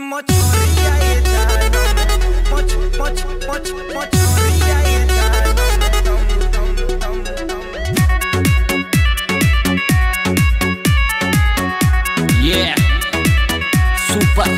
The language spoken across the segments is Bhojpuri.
mochoria ye janam moch moch moch mochoria ye janam dum dum dum dum Yeah. Super.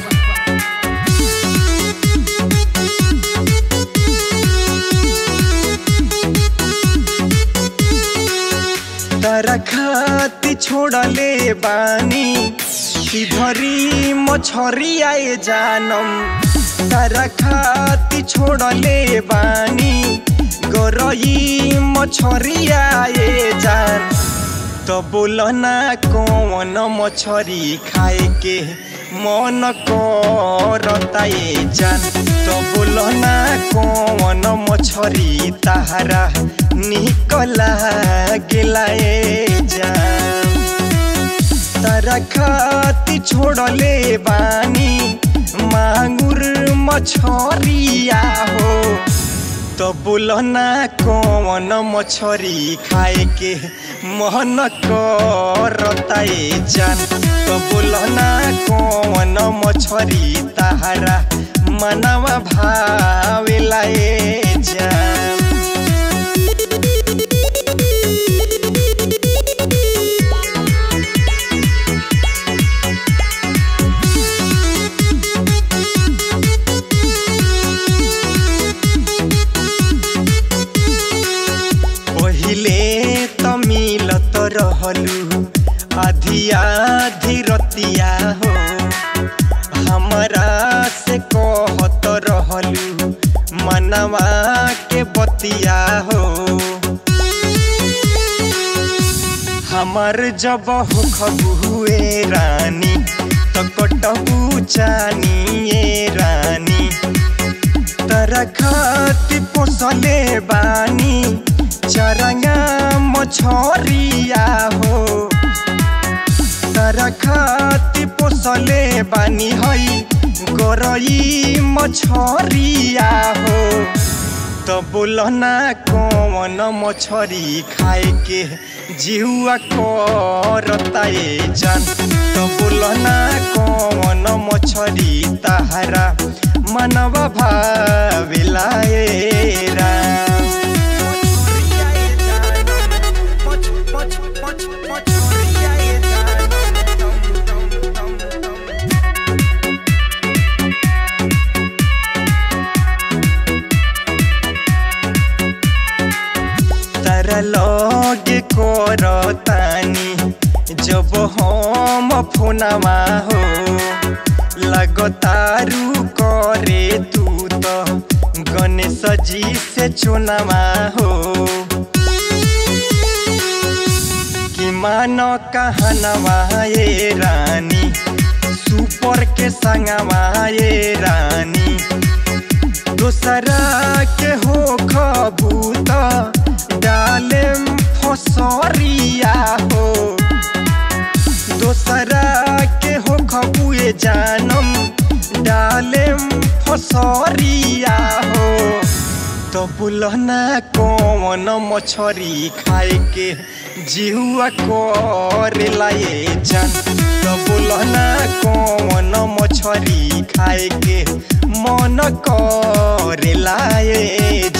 तारा खाती छोड़ले बानी किधरी मछरी आए जानम तारा खाती छोड़ले बानी गरई मछरी आए जान तो बोल ना कौन मछरी खाए के मन करता ये जान तो बोल ना कौन मछरी तारा निकला गेला ये जान तारा खाती छोड़ले बानी मांगुर मछरिया हो तो बोल ना कौन मछरी खाए के मन करता ये जान तो बोल ना कौन मछरी तारा मनवा भावेला ये जान पहिले त मिलत रहलु आधी आधी रतिया हो हमरा से कहत रहलु मनवा के बतिया हो हमर जब हो खबुए रानी तो कटबू चानिए रानी तरा खाती पोसले बानी चरंगा मछरिया हो तरा खाती पोसले बानी हई गरई मछरिया हो तो बोल ना कौन मछरी खाए के जिहुआ करता ये जान तो बोल ना कौन मछरी तारा मनवा भाविला ये राम तारा लगे करतानी जब हम फोनवा हो लगतारू करे तू तो गणेश जी से चुनावा हो कि मानो कहनवा ये रानी सुपर के संगवा ये रानी दूसरा के हो खबूत डाले फसरिया हो दूसरा के हो खबुए जानम डाले फसरिया हो तो बुलना कौन मछरी खाए के जिहुआ करेला ये जान तो बुलना कौन मछरी खाए के मन करेला ये